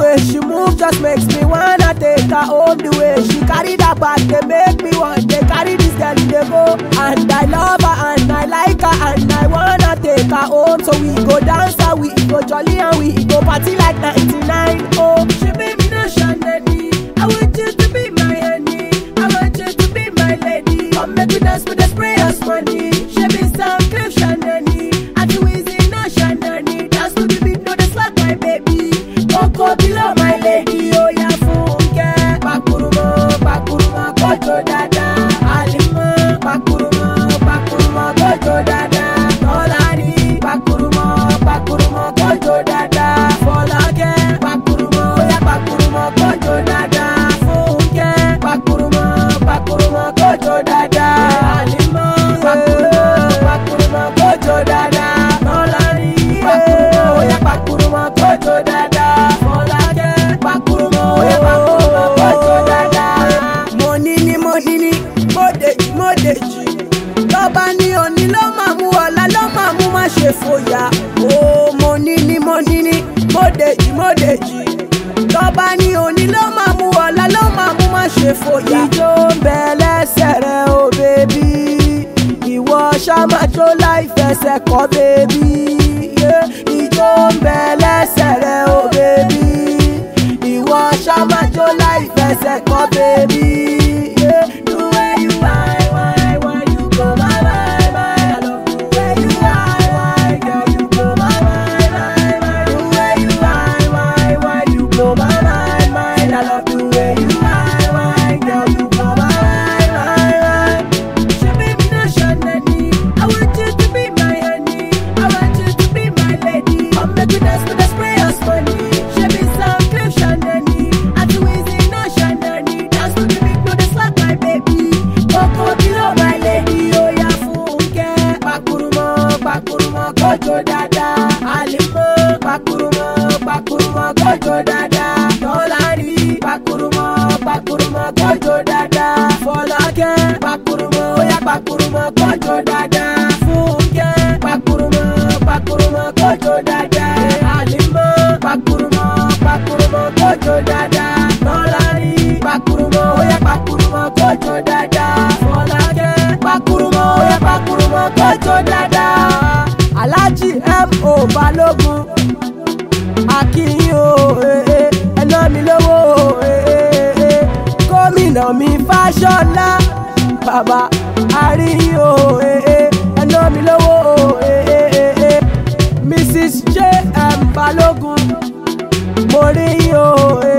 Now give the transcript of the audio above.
way she move just makes me wanna take her home. The way she carry that bag, they make me want. They carry this girl, they go. And I love her and I like her and I wanna take her home. So we go dance and we go jolly and we go party like 99. Oh, she made me no shandy. I want you to be my honey. I want you to be my lady. Come make we dance with the sprayers money. She be some cliff shandy. I do easy no shandy. Dance to the beat, no the slack my baby. Coco below my lady. Oh yeah, funke. Pakurumo, pakurumo, kojo dada. Alimo, pakurumo, pakurumo, kojo dada. Tolani, pakurumo, pakurumo, kojo dada. Folake, pakurumo, yeah, pakurumo, kojo dada. Funke, pakurumo, pakurumo, kojo dada. Alimo, pakurumo, pakurumo, kojo dada. Tolani, pakurumo, yeah, pakurumo, kojo dada. Folake, pakurumo, yeah, pakurumo, kojo dada. Money ni money ni, mọ́dèjì mọ́dèjì. Tọ́ba ní òní ló máa mú ọ̀la ló máa mú má ṣe fòyà. Ó money ni money ni, mọ́dèjì mọ́dèjì. Tọ́ba ní òní ló máa mú ọ̀la ló máa mú má ṣe fòyà. Ijó ń bẹ lẹ́sẹ̀ rẹ̀ o bèbí. Ìwọ ṣàmájó láì fẹsẹ̀ kọ́ bèbí. Ijó ń bẹ lẹ́sẹ̀ rẹ̀ o bèbí. Ìwọ ṣàmájó láì fẹsẹ̀ kọ́ bèbí. The way you whine, whine, whine, you blow my mind, mind. I love the way you whine, whine, girl, you blow my mind, mind, mind. The way you whine, whine, whine, you blow my mind, mind. I love the way you whine, whine, girl, you blow my mind, mind, mind. She made me no shandy. I want you to be my honey. I want you to be my lady. Come make we dance with the sprayers money. She be some cliff shandy. I do easy no shandy. Dance to the beat, no the slack my baby. Coco below my lady. Oh yeah, funke. Pakurumo, pakurumo, kojo dada. Alimo, pakurumo, pakurumo, kojo dada. Tolani, pakurumo, pakurumo, kojo dada. Folake, pakurumo, yeah, pakurumo, kojo dada. Funke, pakurumo, pakurumo, kojo dada. Alimo, pakurumo, pakurumo, kojo dada. Tolani, pakurumo, yeah, pakurumo, kojo dada. Folake, pakurumo, yeah, pakurumo, kojo dada. Alhaji M.O. Balogun akínyìn o eh, eh, ẹ ná mi lówó o eh, eh, eh. gómìnà mi fáṣọlá bàbá àríyìn o eh, eh, ẹ ná mi lówó o eh, eh, eh, eh. mrs j m balógun mo rí yín o eh,